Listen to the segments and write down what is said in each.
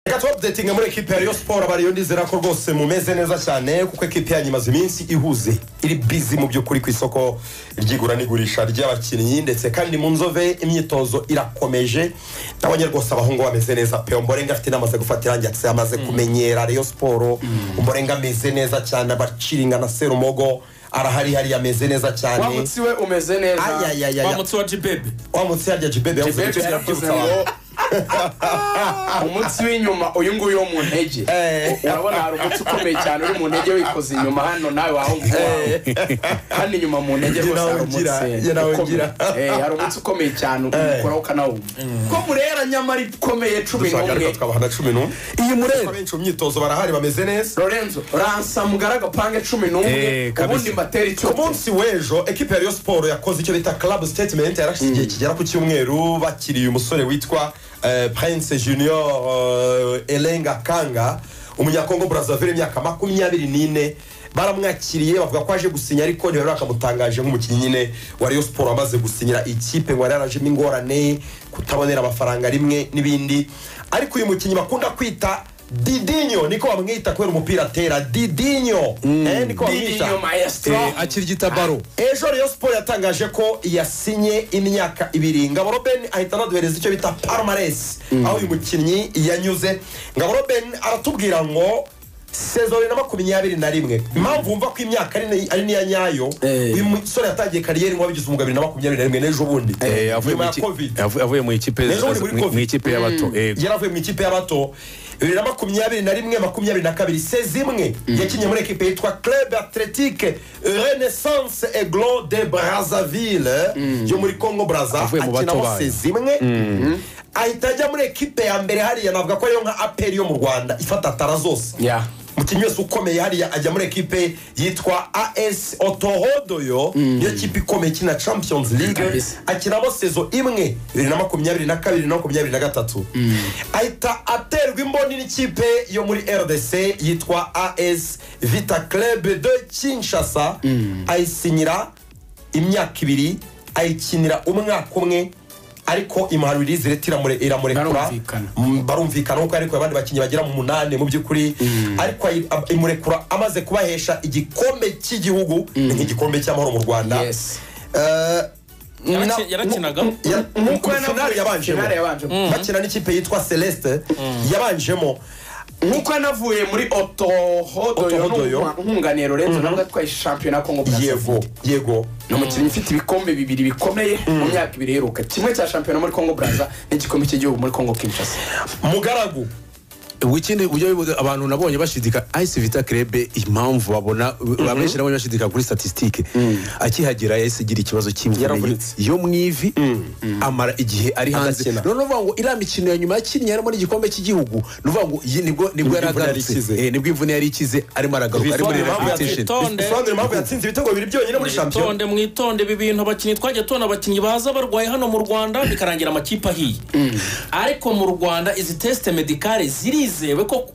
reka tuwapudetinga muri ekipi ya Rayon siporo abariyo ndizera ko rwose mumeze neza cyane kuko ekipi yanyu imaze iminsi ihuze iri bizi mu by'ukuri ku isoko ry'igura n'igurisha ry'abakinnyi ndetse kandi mu nzove imyitozo irakomeje nabonye rwose abahungu bameze neza pe mborenga afite inama zo gufata irangi ndetse amaze kumenyera Rayon siporo mborenga ameze neza cyane abaciringa na serumogo arahari hariya ameze neza cyane wa mutsi we umeze neza Ayayayaya. wa mutsi wa jibebe wa mutsi yarya jibebe yavuze Bebe ngo yabyutse yarakoze abantu ngo umutsi w'inyuma uyu nguyu wo mu ntege Eh. urabona hari umutsi ukomeye cyane uri mu ntege wikoze inyuma hano nawe wahungu wawe hano inyuma mu ntege Jye rwose nawe hari ngira, umutsi jye nawe ukomeye. ngira. Eh, hari umutsi ukomeye cyane umukoraho ukanawumva ko murera nyamara ikomeye cumi dushaka n'umwe ariko twabahana cumi n'umwe iyi murere abenshi mu myitozo barahari bameze neza lorenzo ransa mugara agapange cumi n'umwe Eh, kabisa. ubundi mbatera icyo ku munsi w'ejo ekipi ya Rayon siporo yakoze icyo bita club statement yarashyize igihe kigera ku cyumweru bakiriye umusore witwa eh, prince junior eh, elenga kanga umunyakongo brazzaville imyaka makumyabiri n'ine baramwakiriye bavuga ko aje gusinya ariko ntibari bakamutangaje nk'umukinnyi nyine wa Rayon siporo wamaze gusinyira ikipe ngo yari yarajemo ingorane kutabonera amafaranga rimwe n'ibindi ariko uyu mukinnyi bakunda kwita didinyo niko bamwita kubera umupira atera didinyo eh, niko bamwita Didinho maestro akirigita baro ejo rero siporo yatangaje ko yasinye imyaka ibiri ngabo robin ahita anaduhereza icyo bita parumaresi aho uyu mukinnyi yanyuze ngabo robin aratubwira ngo sezo bibiri na makumyabiri na rimwe impamvu wumva ko imyaka ari ni- ari niya nyayo Eh. uyu musore yatangiye kariyeri ngo wabigize umwuga bibiri na makumyabiri na rimwe n'ejo bundi Eh, avuye nyuma mu ya iki- covid avu- avuye mu ikipe Ejo buri muri mu- mu Covid. ikipe y'abato eh, yari avuye mu ikipe y'abato bibiri na makumyabiri na rimwe makumyabiri na kabiri sezi imwe yakinnye muri ekipe yitwa club athletique renaissance eglo de brazzaville yo muri congo braza Avuye mu bato akinamo bayo. sezi imwe ahita ajya muri ekipe ya mbere hariya navuga ko ariyo nka aperi yo mu rwanda ifata tara zose Yeah. umukinnyi wese ukomeye hariya ajya muri ekipe yitwa as otorodoyo niyo kipe ikomeye ikina champions league Kabisa. akinamo sezo imwe bibiri na makumyabiri na kabiri na makumyabiri na gatatu ahita aterwa imboni n'ikipe yo muri rdc yitwa as vita club de kinshasa ayisinyira imyaka ibiri ayikinira umwaka umwe ariko impanuro irizi iramurekura Barumvikana. Mm, barumvikana kuko ariko abandi bakinnyi bagera mu munani mu by'ukuri ariko ayi- ab- imurekura amaze kubahesha igikombe cy'igihugu ni nk'igikombe cy'amahoro mu rwanda Yes. Eh, Yaraki- na- yarakinaga? mu- ya- Nk'uko mu- finale yanavuye- yabanjemo finale yabanjemo. Mm. bakina n'ikipe yitwa celeste yabanjemo nk'uko yanavuye muri Otohodoyo. otohodoyo nkunganiye lorenzo nawe atwaye shampiyona kongo brazzaville yego yego ni umukinnyi ufite ibikombe bibiri bikomeye mu myaka ibiri iheruka kimwe cya shampiyona muri kongo braza n'igikombe cy'igihugu muri kongo kinshasa mugaragu ikindi uburyo bibu- abantu nabonye bashidika ayisi vita kerebe impamvu babona abenshi nabonye bashidika kuri statisitike akihagera yahise agira ikibazo cy'imvune Yaravunitse. yo mu ivi amara igihe ari hanze Adakina. noneho uvuga ngo iriya mikino ya nyuma yakinnye harimo n'igikombe cy'igihugu ni uvuga ngo iyi nibwo nibwo yari imvune yari agarutse ikize. Eh, nibwo imvune yari ikize arimo aragaruka ari muri Bisobanura impamvu rehabilitation yatsinze- Tonde. bisobanura impamvu yatsinze ibitego bibiri byonyine muri shampiyona mwitonde mwitonde ibi bintu abakinnyi twajya tubona abakinnyi baza barwaye hano mu rwanda bikarangira amakipe ahiye ariko mu rwanda izi tesite medikare zirizewe ko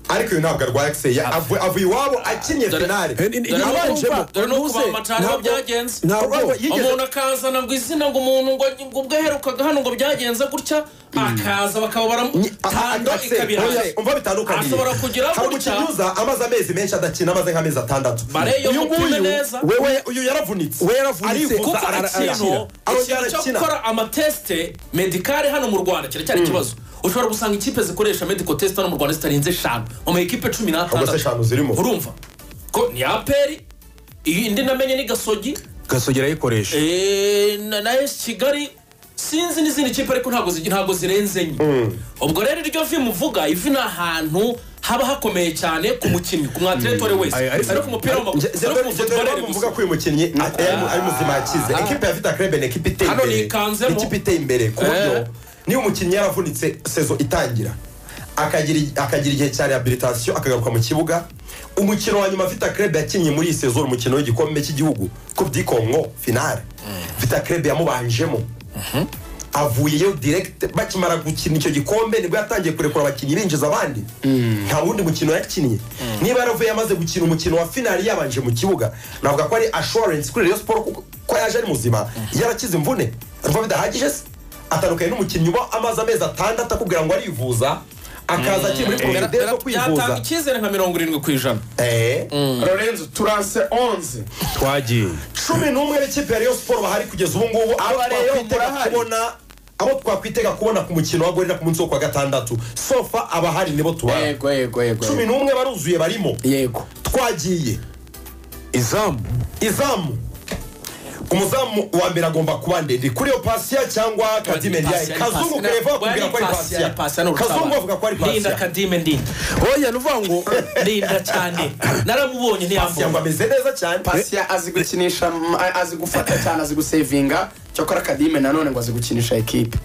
ariko uyu ntabwo arwaye akiseye avuye avuye iwabo akinnye Dore- finale Eh, ni- ni- Dore nuko yabanjemo. urumva- dore nuko Ntuze. ba Macari Ntabwo- byagenze. ntabwo Yigeze- umuntu akazana ngo izina ngo umuntu ngo ngo ubwo aherukaga hano ngo byagenze gutya akaza bakaba baramutando ikabiranga umva bitandukanye Ashobora kugira hari gutya. umukinnyi uza amaze amezi menshi adakina amaze nk'amezi atandatu Bare yo Uyu mupime nguyu, neza. wewe uyu yaravunitse We yaravunitse. Arivuza, kuko ara- ikintu arakina. Arongera ikintu cyo arakina. gukora amatesite medikare hano mu rwanda kiracyari ikibazo ushobora gusanga ikipe zikoresha mediko tesite hano mu rwanda zitarenze eshanu mu ma ekipe cumi Ubwo se n'atandatu eshanu zirimo urumva ko ni aperi iyi indi namenye ni gasogi gasogera ayikoresha Eh, na na esi kigali sinzi n'izindi kipe ariko ntabwo zigi- ntabwo zirenze enye ubwo rero iryo vi muvuga ivi ni ahantu haba hakomeye cyane ku mukinnyi ku mwatiretore wese Ay- ariko- si no ku mupira w'amaguru Je- si no je- ku je- futubore je- muvuga gusa ko uyu mukinnyi a- ari mu- ari muzima yakize ekipe ya vita krebe ni ekipe iteye Hano imbere nikanzemo. Ikipe iteye imbere ku buryo Eh. niba umukinnyi yaravunitse sezo itangira akagira akagira igihe cya rehabilitation akagaruka mu kibuga umukino wa nyuma vita krebe yakinnye muri iyi sezo ni umukino w'igikombe cy'igihugu ku byikongo finale vita krebe yamubanjemo avuyeyo direct bakimara gukina icyo gikombe nibwo yatangiye kurekura abakinnyi binjiza abandi nta wundi mukino yakinnye niba yaravuye amaze gukina umukino wa finali yabanje mu kibuga navuga ko ari assurance kuri Rayon Sport kuko ko yaje ari muzima yarakize imvune ariko bidahagije se atandukanye n'umukinnyi uba amaze amezi atandatu akubwira ngo arivuza akaza akiri muri porogaramu zo kwivuza yatanga icyizere nka mirongo irindwi ku ijana Eh. lorenzo turanse onze twagiye cumi n'umwe n'ikipe ya Rayon Sport bahari kugeza ubu ngubu abo Aba rero twakwitega murahari. kubona abo twakwitega kubona ku mukino wa gorira ku munsi wo kwa gatandatu sofa abahari nibo tubara yego yego yego cumi n'umwe baruzuye barimo yego twagiye izamu izamu umuzamu wa mbere agomba kuba ndende kuri iyo pasiya cyangwa kadime ndiyaye Pasiya, kazungu pasiya. kereva bakubwira ko ari Pasiya, pasiya pasiya ni urusabane. kazungu avuga ko ari Linda pasiya kadime ndinda oya nuvuga ngo ndinda cyane naramubonye pasiya ngo ntiyamubonye ameze neza cyane pasiya azi gukinisha mm, a- azi gufata cyane azi gusevinga cyakora kadime nanone ngo azi gukinisha ekipe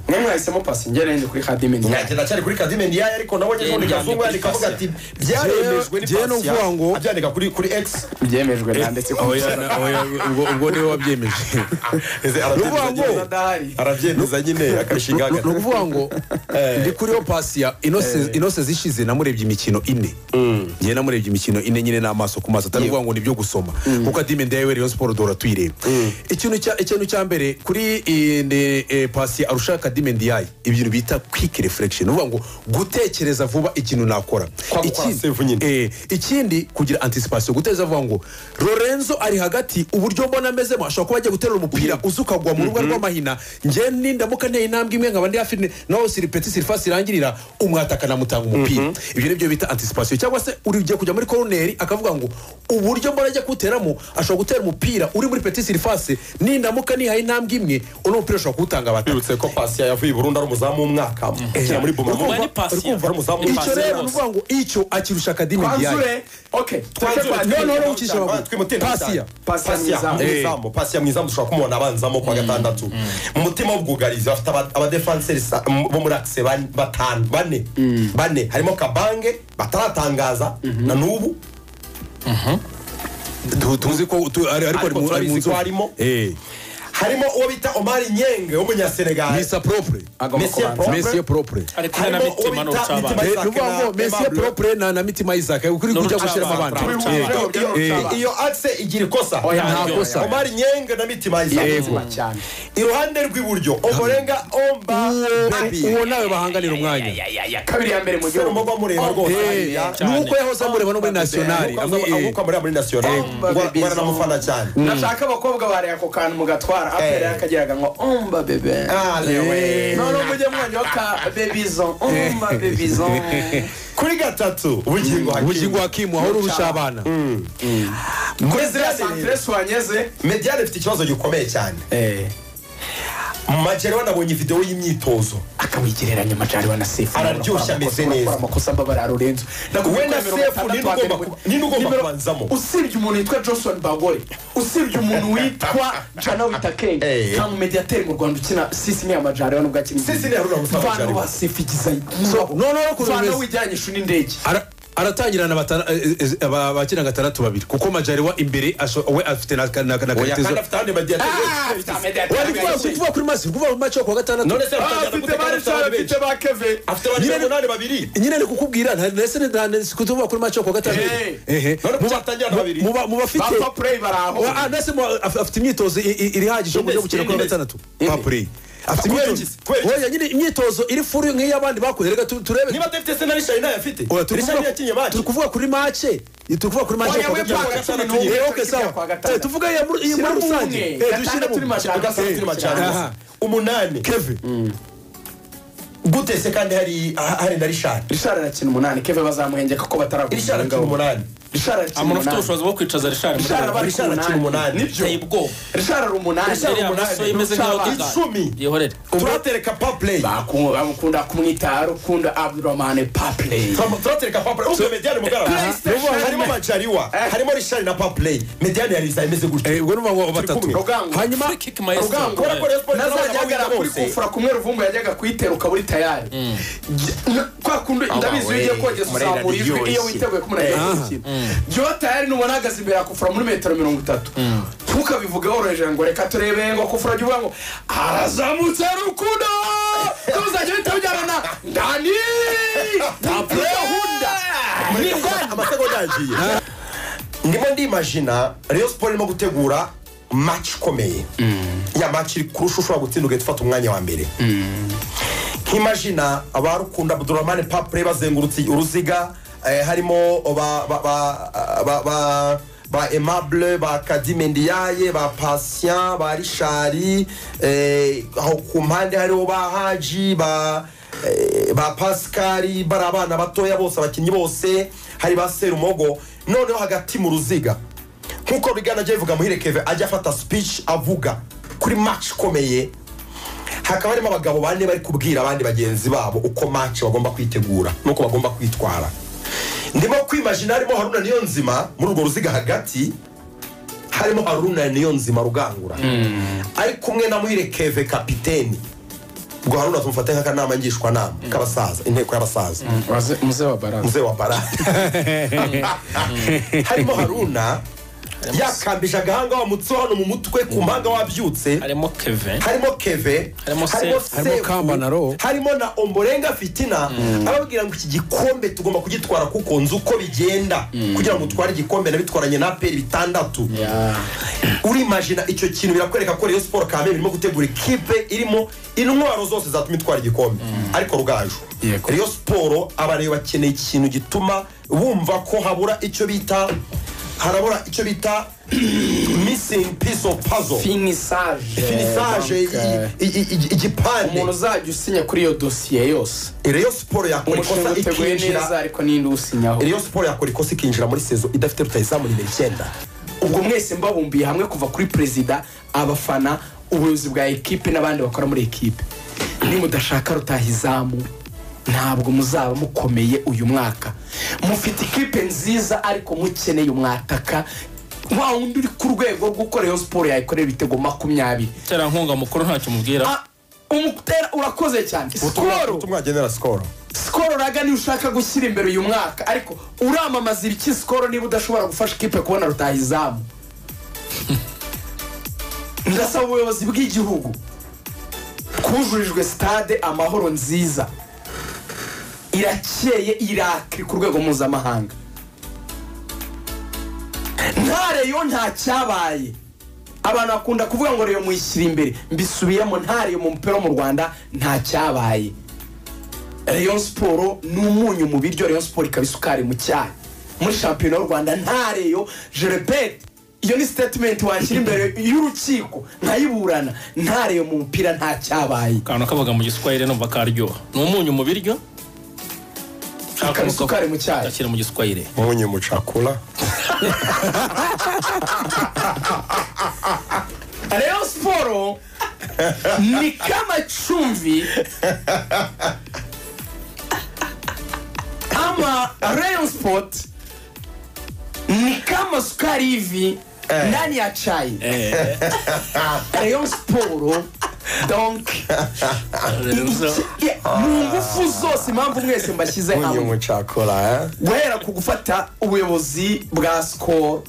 mwe mwahisemo pasi ngerenze kuri kadime nyange ndacyari kuri kadime ndiyaye ariko nabonye ejo Yeye kazungu yandika yandika avuga pasiya. ati byaremejwe ni Jewe numva ngo- pasiya abyandika kuri kuri x byemejwe nanditse ku oya musaraba. na- oya, ubwo- ubwo niwe wabyemeje Ese Nuvuga ngo- arabyemeza Kugeza adahari. arabyemeza nyine akabishinga ni hagati ukuvuga ngo ndi kuriyo pasi ya inose inose zishize namurebye imikino ine ngewe namurebye imikino ine nyine n'amaso ku maso atari ukuvuga ngo ni ibyo gusoma kuko adime ndayewe rayon siporo duhora tuyireba ikintu cya- ikintu cya mbere kuri eh, ne- eh, pasi arusha kadime ndiyaye ibintu bita kwike refurekisheni uvuga ngo gutekereza vuba ikintu nakora gukora Ikindi- save nyine. Eh, ikindi kugira anticipation guteza avuga ngo lorenzo ari hagati uburyo mbona amezemo ashobora kuba agiye guterura umupira uza ukagwa mu rubuga rw'amahina njye nindamuka nteye intambwe imwe nkaba ndi hafi ne- naho siripeti sirifasi irangirira umwata akanamutanga umupira ibyo nibyo bita anticipation cyangwa se uri ugiye kujya muri koroneri akavuga ngo uburyo mbona ajya kuwuteramo ashobora gutera umupira uri muri peti sirifasi nindamuka nihaye intambwe imwe uno mupira ashobora kuwutanga abataka twibutse ko pasiya yavuye i burundi ari umuzamu w'umwaka akina muri Urumva bumama ni pasiya. ari umuzamu Ni icyo pasiya rero rwose. ni ukuvuga ngo icyo akirusha akadimi ndiyaye kwanzure okay Twanzure, tureke twanzure. kwanzure. noneho ucisha abaguru Twimutinde pasiya cyane. Pasiya pasiya mwizamu. mwizamu pasiya mwizamu dushobora kumubona abanzamo ku wa gatandatu mu mutima w'ubwugarizi bafite aba- abadefanseri sa- m- bo muri akise ban- batanu bane bane harimo kabange bataratangaza na n'ubu Tu- tuzi ko tu- ari- ariko ari Ariko mu- ari mu turabizi ko nzu harimo. Eh. harimo uwo bita omari nyenge w'umunyasenegali misa propre agomba Messi kubanza Propre. mesiye propre ariko harimo na mitima uwo ni bita urucabana Mitima Isaac Eh, ni ukuvuga ngo na mesiye Aimable. propre na na mitima isaac kuri kujya N'urucabana, gushyiramo abandi urucabana. Eh, Urucabana. iyo Eh. iyo akise igira ikosa Oya, nta kosa. omari nyenge na mitima isaac Ubuzima cyane iruhande rw'iburyo oborenga omba uwo- bebi uwo nawe bahanganira umwanya kabiri ya mbere mu sero gihugu mbogo mureba rwose Eh, hariya. cyane. nuko yahoze amureba no muri nasiyonari Amuka- amuka muri muri nasiyonari Omba Ngwa- bebi ngwana namufana cyane nashaka abakobwa bareba ako kantu mugatwara apera yakagiraga ngo umba bebe Ale we. none mujye mwongeho ka bebizo umba bebizo kuri gatatu ubugingo ubugingo hakimu hakimu aho urusha abana kuri ziriya ziriya santere santire suwanyeze mediyane ifite ikibazo gikomeye cyane macero wanabonye videwo y'imyitozo akawigereranya amajari wa na sefu Araryoshye, ameze neza. amakosa mbabara rurenzo We na Sefu ni nde ugomba kuba- ni nde ugomba kubanzamo? usibye umuntu witwa johnson bagore usibye umuntu witwa jana witakenge Eh. nta mumediyateri mu rwanda ukina sisi ni amajari wa nubwo akina Sisi ni Haruna Musa vana Majaliwa. wa sefu igiza no, no, ukuntu vana bimeze. wijyanisha n'indege Ara- aratangirana batara- eh, eh, eh, aba- abakina gatandatu babiri kuko majariwa imbere asho- we afite na na- na oya katezo kandi afite ahandi mediyane Wari kuvuga- kuvuga kuri masi kuvuga mu mace yo kuwa gatandatu none se batangira afite guteka bari abafite abandi benshi. afite ba keve afite abandi Nyine- umunani babiri nyine ni kukubwira nta- nese ni- nta- nese kutuvuga kuri mace yo kuwa gatandatu Eh. Ehe. none Mu ba- kucyatangira na babiri mu ba- mu bafite bapfa pureyi bari aho Wa- ah, nase mu- af- afite imyitozo i- i- iri hagije yo kujya gukina kuri Ines. gatandatu papure afite Kubera imyitozo iki? Kubera iki? Oya, nyine imyitozo iri furu nk'iy'abandi bakoze reka tu- turebe niba atafite se na rishari nayo afite Oya, turi rishari kuvuga- yakinye mace turi kuvuga kuri mace turi kuvuga kuri mace yo Oya, kuwa we gatandatu. paka cumi Eh, n'umwe, okay, tujya sawa. kuwa gatandatu. Eh, tuvuge iya muri iya muri Shyiramo rusange umwe, Eh, gatandatu dushyiremo. turi majana. agasatsi turi Aha. macana umunani Kevin. gute se kandi hari ah, hari na rishari rishari arakina umunani keve bazamuhengeka ko bataragura rishari akina umunani rishari arakina umuntu umunani ufite ubushobozi bwo kwicaza rishari muri rishari Richard aba rusange. ari Richard akina ku umunani. umunani nibyo Biteye ubwoba. rishari ari umunani Richard Iriya umunani. maso imeze nk'iyo Rucabana. gagari. Icumi. yihorere turatereka papureyi Baku- bakunda kumwita rukunda abdurahmane papley turatereka papureyi ubu mediyane mugaragara harimo majariwa harimo rishari na papureyi mediyane ya risa imeze Eh, gutyo ubwo ni ubango batatu kumwe. rugango hanyuma Free kick maestro. rugango Kubera ko Rayon Sports nazajya izabona ahagarara kuri bose. kufura kumwe ruvumbu yajyaga kuyitera ukaba uri tayari Jya- kwa kundi ndabizi iyo ugiye kogeza Murera uzamura ijwi iyo riryoshye. witeguye kumunanira gukina jyewe tayari n'umuntu ahagaze imbere ya kufura muri metero mirongo itatu ntukabivuge woroheje ngo reka turebe ngo kufura jya uvuga ngo arazamutse rukundo tuzajya uhita ujyana na dani Papley. gahunda ni gahunda amasegonda yagiye ndimo ndimajina reyo siporo irimo gutegura maci ikomeye ya maci iri kurusha ushobora gutsinda ugahita ufata umwanya wa mbere nk'imajina ba rukunda abdurahmani papure bazengurutse uruziga eh, harimo ba ba ba ba ba ba aimable ba kadimendiyaye ba patient ba rishari eh, aho ku mpande hariho ba haji ba eh, ba pascali bari abana batoya bose abakinnyi bose hari ba serumogo noneho hagati mu ruziga nk'uko bigana ajya bivuga muhire keve ajya afata speech avuga kuri match ikomeye hakaba harimo abagabo bane bari kubwira abandi bagenzi babo uko match bagomba kwitegura n'uko bagomba kwitwara ndimo kwimajina harimo haruna niyo nzima muri urwo ruziga hagati harimo haruna niyo nzima rugangura ari kumwe na muhire keve kapiteni ubwo haruna tumufate nk'akanama ngishwanama k'abasaza inteko y'abasaza muze wa baranse mzee wa bara harimo haruna yakambije agahanga wa mutsi hano mu mutwe ku mpanga wabyutse harimo keve harimo keve Harimo Sefu. Harimo Sefu. Kambanaro. harimo na omborenga fitina ababwira ngo iki gikombe tugomba kugitwara kuko nzi uko bigenda kugira ngo utware igikombe nabitwaranye na aperi bitandatu urimajina icyo kintu birakwereka ko reyo siporo kamere irimo gutegura ikipe irimo intwaro zose zatuma itwara igikombe ariko rugaju Yego. reyo siporo abareba bakeneye ikintu gituma bumva ko habura icyo bita harabura icyo bita missing piece of puzzle finisage finisage Donc, euh, i- i- i- umuntu igipande uzajya usinya kuri iyo dosiye yose reyo siporo yakora umushinga ikosa uteguye neza ikinjira ariko ninde uwusinyaho reyo siporo yakora ikosa ikinjira muri sezo idafite rutayizamu nimero icyenda ubwo mwese mbabumbiye hamwe kuva kuri perezida abafana ubuyobozi bwa ekipe n'abandi bakora muri ekipe nimudashaka rutahizamu ntabwo muzaba mukomeye uyu mwaka mufite ikipe nziza ariko mukeneye umwataka wa wundi uri ku rwego rwo gukora iyo siporo yayikorera ibitego makumyabiri terankunga mukuru ntacyo umubwira Ah, umutera urakoze cyane sikoro ubutumwa genera sikoro sikoro raga niyo ushaka gushyira imbere uyu mwaka ariko uramamaza ibiki sikoro niba udashobora gufasha ikipe kubona rutahizamu ndasaba ubuyobozi bw'igihugu kujurijwe stade amahoro nziza irakeye irakiri ku rwego mpuzamahanga nta reyo nta cyabaye abantu bakunda kuvuga ngo reyo muyishyira imbere mbisubiramo nta reyo mu mupira wo mu rwanda nta cyabaye rayon siporo ni umunyu mu biryo rayon siporo ikaba isukari mu cyayi muri shampiyona y'u rwanda nta reyo jerebete iyo ni sitatimenti washyira imbere y'urukiko nkayiburana nta reyo mu mupira nta cyabaye akantu kabaga mu giswahili numva karyoha ni umunyu mu biryo Ikaba isukari mu cyayi. ashyira mu giswahili munyu mucakura rayon siporo ni k'amacumbi ama rayon sport ni kama sukari hivi ndani ya chai rayon siporo donk Iki- mu ngufu zose impamvu mwese mbashyize munyu hamwe mucakura guhera ku gufata ubuyobozi bwa sikoro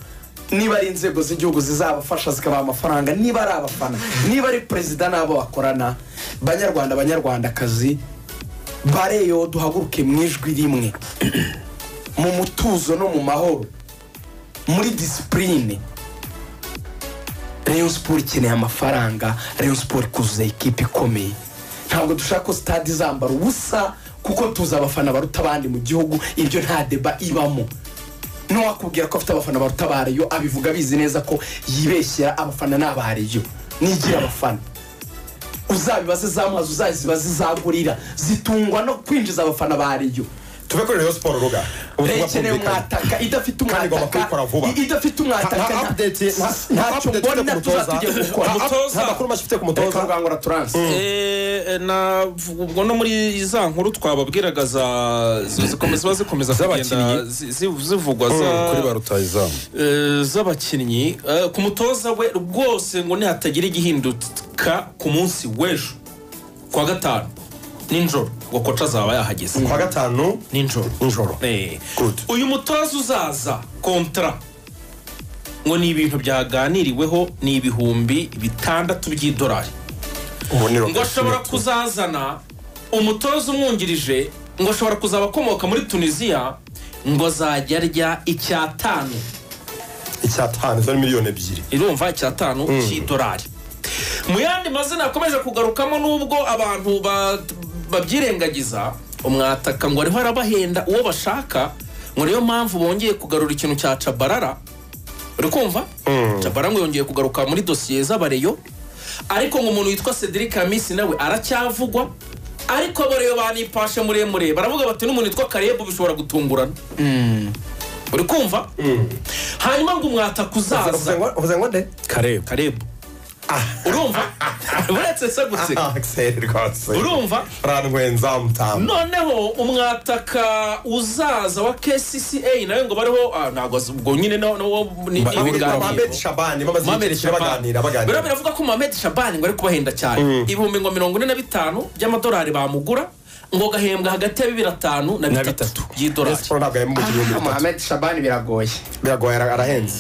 niba ari inzego z'igihugu zizabafasha zikabaha amafaranga niba ari abafana niba ari perezida n'abo bakorana banyarwanda banyarwandakazi bareyo duhaguruke mu ijwi rimwe mu mutuzo no mu mahoro muri disipurine rayon siporo ikeneye amafaranga rayon siporo ikuzuza ikipe ikomeye ntabwo dushaka ko sitade izambara ubusa kuko tuzi abafana baruta abandi mu gihugu ibyo nta deba ibamo n'uwakubwira ko afite abafana baruta ba reyo abivuga abizi neza ko yibeshyera abafana ni aba reyo nigira abafana uzabibaze za mazi uzazibaze izagurira zitungwa no kwinjiza abafana ba reyo tuve kuri reyo siporo ruga ubutumwa bwumvikanye ikeneye umwataka idafite Kandi igomba umwataka kuyikora vuba. idafite umwataka nta nta- update ntacyo mbona tuzatugiye gukora nta makuru mashya ufite ku reka mutoza rwangura turanse Eh, eh, na ubwo no muri za nkuru twababwiraga za zi- zikomeza ziba zikomeza kugenda Z'abakinnyi. zi- zi- zivugwa za- rutayizamu eh, z'abakinnyi Eh, ku mutoza we rwose ngo nihatagira igihinduka ku munsi w'ejo ku wa gatanu nijoro ngo koca azaba yahageze ku wa gatanu nijoro nijoro Eh, Good. uyu mutoza uzaza kontra ngo ni ibintu byaganiriweho ni ibihumbi bitandatu by'idolari ubu ni ngo ashobora robert kuzazana umutoza umwungirije ngo ashobora kuzaba akomoka muri tunisiya ngo azajya arya icyatanu icyatanu izo ni miliyoni ebyiri irumva icyatanu cy'idolari mu yandi mazina yakomeje kugarukamo n'ubwo abantu ba- babyirengagiza umwataka ngo ariho arabahenda uwo bashaka ngo niyo mpamvu bongeye kugarura ikintu cya cabarara uri kumva cabarara ngo yongeye kugaruka muri dosiye z'abareyo ariko ngo umuntu witwa cedric hamisi nawe aracyavugwa ariko abareyo banipashe muremure baravuga bati n'umuntu witwa karebu bishobora gutungurana uri kumva hanyuma ngo umwataka uzaza uvuze ngo nde kareba karebu urumva uretse se guseka akiseri rwose urumva urantwenza mutamu noneho umwataka uzaza wa kcca nawe ngo bariho ah, ntabwo azi- ubwo nyine na- na wo ni ni ibiganiro mamed shabani bamaze Mohamed igihe kirekire Shabani baganira biriya baganira biravuga ko Mohamed Shabani ngo ari kubahenda cyane ibihumbi ngo mirongo ine na bitanu by'amadolari bamugura ngo gahembwa hagati ya bibiri atanu na bitatu y'idolari siporo ntabwo yahembwa umukinnyi w'umupira muhamed shabani biragoye biragoye ara- arahenze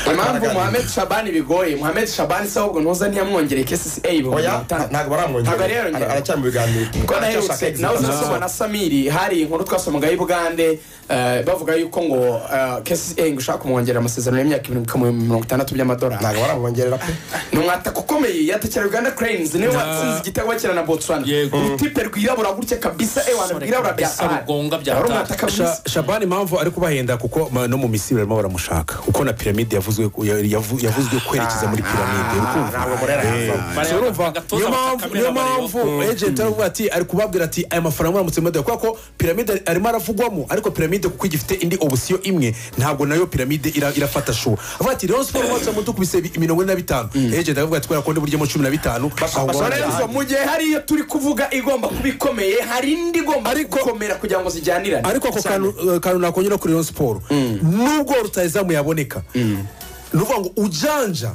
impamvu Baraganira. muhamed shabani bigoye muhamed shabani se ahubwo ntuza ntiyamwongereye kcca ibihumbi oya mirongo itanu ntabwo Ntabwo baramwongera ariyongera. Ara- aracyari mu biganiro kuko Aracyashaka naherutse exit. nawe uzasoma na samiri hari inkuru twasomaga y'i bugande eh, bavuga yuko ngo eh, kcca ngo ishaka kumwongerera amasezerano y'imyaka ibihumbi kamwe mirongo itandatu by'amadolari ntabwo baramwongerera pe ni umwataka ukomeye yatakira uganda cranes niwe watsinze igitego bakina na botswana Yego. urutipe rwirabura gutya kabisa ewana rwirabura bya kabisa, rugonga bya ari tatu. umwataka Sha- mwiza shabani impamvu ari kubahenda kuko ma- no mu misiri barimo baramushaka kuko na piramide yavuzwe yavu- yavuzwe kwerekeza muri piramide uri kumva? ntabwo murera Eh. Bareba So, urumva, agatoza niyo bafata mpamvu kamera niyo bareba. mpamvu agent aravuga ati ari kubabwira ati aya mafaranga muramutse mudaha kubera ko piramide arimo aravugwamo ariko piramide kuko igifite indi opsiyo imwe ntabwo nayo piramide ira- irafata shuwa avuga ati rero siporo mwatse mudukubise bi- mirongo ine na bitanu agent aravuga ati kubera ko ndiburyemo cumi na bitanu aho bashobora ngaho neza. ndabizi." mu gihe hari iyo turi kuvuga igomba kuba ikomeye hari indi igomba gukomera kugira ngo zijyanirane ariko ako kantu eh, kantu nakongera kuri Rayon Sport nubwo rutayezamu yaboneka ni ukuvuga ngo ujanja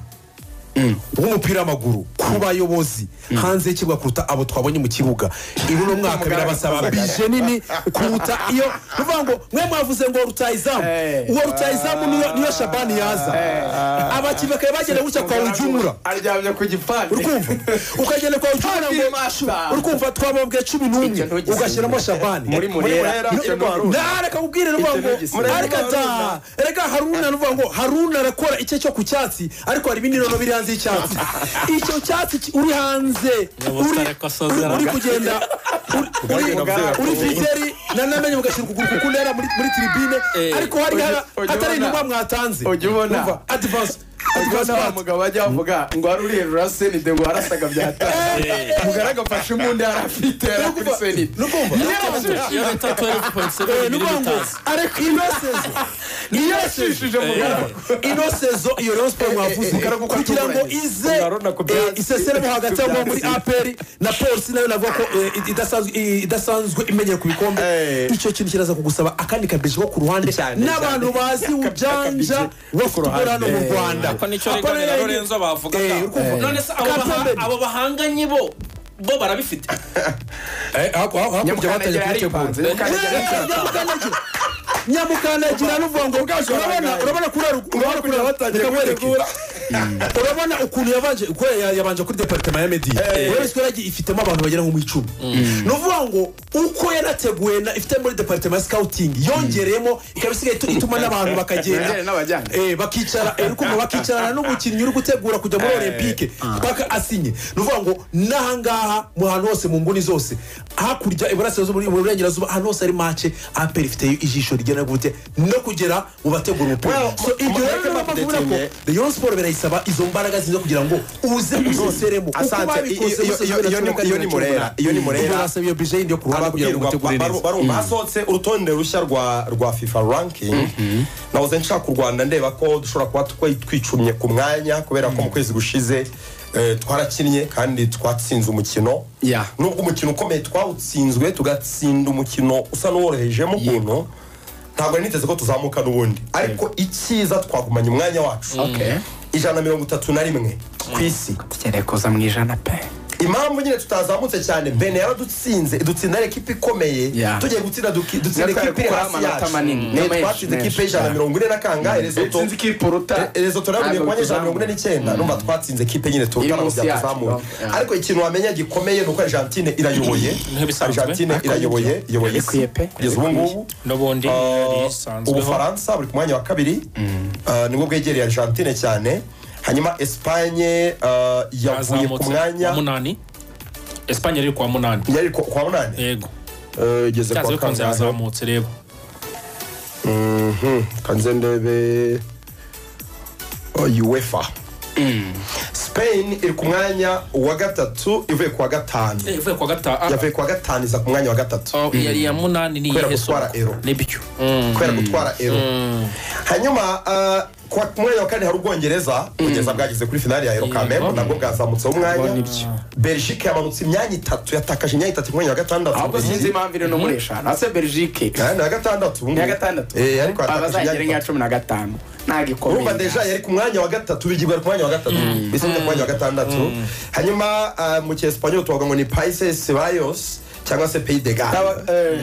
w'umupira w'amaguru ku bayobozi hanze y'ikibuga kuruta abo twabonye mu kibuga ibi ni umwaka birabasaba bije nini kuruta iyo ni ukuvuga ngo mwe mwavuze ngo rutayezamu Eh. uwo rutayezamu niyo niyo shabani yaza abakinnyi bakaba bagenda gutya kwa ujumura aryamye ku gipande urukumva ukagenda kwa ujumura Hafi ngo mashura. urukumva twababwiye cumi n'umwe Ibyo ntugisibe. ugashyiramo shabani muri murera Murera, icyo ni uruhu. nareka kubwira nuvuga ngo Icyo ni reka ta reka haruna nuvuga ngo haruna arakora icye cyo ku cyatsi ariko hari ibindi nono biri hanze y'icyatsi icyo cyatsi ki- uri hanze uri Nyabutareko asozera. uri- uri kugenda uri- uri- Uganda. uri fiteri na namenye mugashyira ukuguru ku kuntera muri muri tribine Eh. ariko hari Ujya- hara- ujya hatari ubona- inyungu mwatanze ujya ubona- Umva, advance advance Ubwo wa part. mugabo ajya avuga ngo hari uriye rurasenide ngo harasaga byatanga mugara agafashe umuntu yari afite yari kuri Nukumva- senide nukumva iyo leta twelve point Eh, seven ni ukuvuga ngo mililitasi ariko ino sezo niyo yashishije mugara ino sezo iyo rero siporo mwavuze eh, eh, kugira ngo eh, ize Ngarona ku byatsi. eh, iseseremo hagati aho muri aperi na polisi nayo navuga ko eh, i- idasanzwe i- idasanzwe imenyera ku bikombe Eh. icyo kintu kiraza kugusaba akandi kabeje ko ku ruhande Cyane, n'abantu bazi ujanja wo futuboro hano mu rwanda ko nicyo rigane na lorenzo bavuga Eh, da. urukumva. none se abo Kapiteni baha- Bedi. abo bahanganye bo bo barabifite Eh, haku- haku- hakurya batanye nyamukandagira kubitegura yaripanze nyamukandagira nyamukandagira nuvuga ngo urabona urabona kurara urabona kurara batangira kwerekura urabona ukuntu yabanje uko ya- yabanje kuri departema ya media urabona ko yaragiye ifitemo abantu bagera nko mu icumi ni ukuvuga ngo uko yanateguye na ifite muri departema ya scouting yongereyemo ikaba isigaye itu- ituma n'abantu bakagenda Yongere n'abajyane. Eh, bakicara eh, uri kumva bakicarana n'umukinnyi uri gutegura kujya muri olympique paka asinye ni ukuvuga ngo n'ahangaha mu hantu hose mu nguni zose hakurya iburasirazuba mu burengerazuba ahantu hose hari mace aperi ifiteyo ijisho rigera gute no kugera mu bategura umupira Well, so ibyo rero mureke niyo mpamvu bakudetinge. mubona ko rayon siporo birayisaba izo mbaraga ziza kugira ngo uze uziseremo uko Asante. babikoze Iyo- bose iyo- bibiri na iyo ni- cumi na kane, iyo ni bibiri na cumi na Murera. Iyo ni umunani. Murera. Ubwo basaba iyo bije yindi yo kuruhande kugira ngo mutegure neza barumva hasohotse urutonde rushya rwa rwa fifa ranking nahoze nshaka u rwanda ndeba ko dushobora kuba twe- twicumye ku mwanya kubera ko mu kwezi gushize eh, twarakinnye kandi twatsinze umukino Yeah. nubwo umukino ukomeye twawutsinzwe tugatsinda umukino usa n'uworohejemo ukuntu ntabwo nari niteze ko tuzamuka n'ubundi ariko icyiza twagumanye umwanya wacu ijana na mirongo itatu na rimwe ku isi kugerekoza mu ijana pe impamvu nyine tutazamutse cyane bene yaradutsinze dutsinda ari ekipa ikomeye Yeah. tugiye gutsinda duki- dutsinda Natwe ekipa iri gukora hasi amanota yacu manini. Ne, Menshi, twatsinze menshi. ekipa y'ijana na mirongo ine na kangahe rezoto sinzi ikipe uruta rezoto nayo ntabwo ku banyejana mirongo ine tuzamuka. n'icyenda numva twatsinze ekipe nyine Iri turutana mu munsi bya yacu, tuzamura yeah. ariko ikintu wamenya gikomeye ni uko argentine irayoboye Nk'ibisanzwe. argentine irayoboye iyoboye Ikwiye isi pe. kugeza ubu ngubu n'ubundi Uh, yisanzweho ubufaransa buri ku mwanya wa kabiri Uh, nibwo bwegereye argentine cyane hanyuma esipanye uh, yavuye ku yazamutse mwanya wa munani esipanye yari kwa munani yari ku- kwa munani yego Eh, igeze byanze kwa bikunze kangahe yazamutse rero Mhm, kanze ndebe oh, uefa spain iri ku mwanya wa gatatu ivuye ku wa gatanu Eh, ivuye kwa gatanu yavuye ku wa gatanu iza ku mwanya wa gatatu Ah, yari iya munani ni Kubera iyihe gutwara soko? ero. nibyo kubera gutwara ero hanyuma ah, ku wa- ku mwanya wa kane hari ubwongereza ubwongereza bwageze kuri finali ya ero Yego. kamembe nabwo bwazamutseho Ubwo umwanya nibyo. belgique yamanutse imyanya itatu yatakaje imyanya itatu ku mwanya wa gatandatu ahubwo sinzi impamvu iri no muri eshanu ase belgique Ah, ni ya gatandatu ubu ni iya ngubu. gatandatu Eh, ariko yatakaje abazagera imyanya nk'iya itatu cumi na gatanu nta gikomeye urumva deja yari ku mwanya wa gatatu bigirwa ku mwanya wa gatatu mbese ni ku mwanya wa gatandatu hanyuma ah, mu cyesipanyol tuvuga ngo ni paises bayos cyangwa se pays de N'aba- gare eh,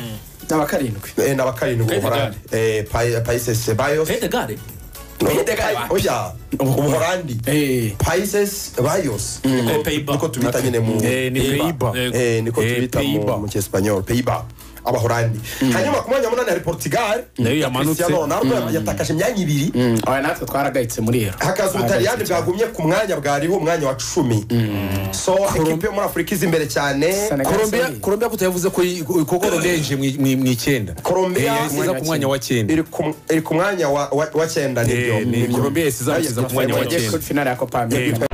n'aba karindwi Eh, n'aba karindwi Pays de ubuhorandi paises bayos pete gare Pays de Galles. oya ubuhorandi Eh. paises bayos Eh, Pays-Bas. niko tubita nyine mu Eh, ni Pays-Bas. Pays-Bas. Yego. Eh, niko Eh, tubita mu- Pays-Bas. mu cyesipanyol pays-bas abahorandi hanyuma ku mwanya wa munani hari portugal Nayo ya yamanutse. Cristiano Ronaldo yatakaje imyanya ibiri aba natwe twaragayitse muri ero hakaza ubutaliyani bwagumye ku mwanya bwariho umwanya wa cumi so ekipe yo muri afurika iza imbere cyane Senegal. colombia Sorry. colombia kutayavuze ko i- ko colombia yinjiye mu i- mu i- mu icyenda Colombia- Eh, yasiza ku mwanya wa cyenda iri ku- iri ku mwanya wa- wa wa cyenda Eh, ni nibyo colombia yasiza yasiza ku mwanya wa Bagiye cyenda kuri finale ya copa america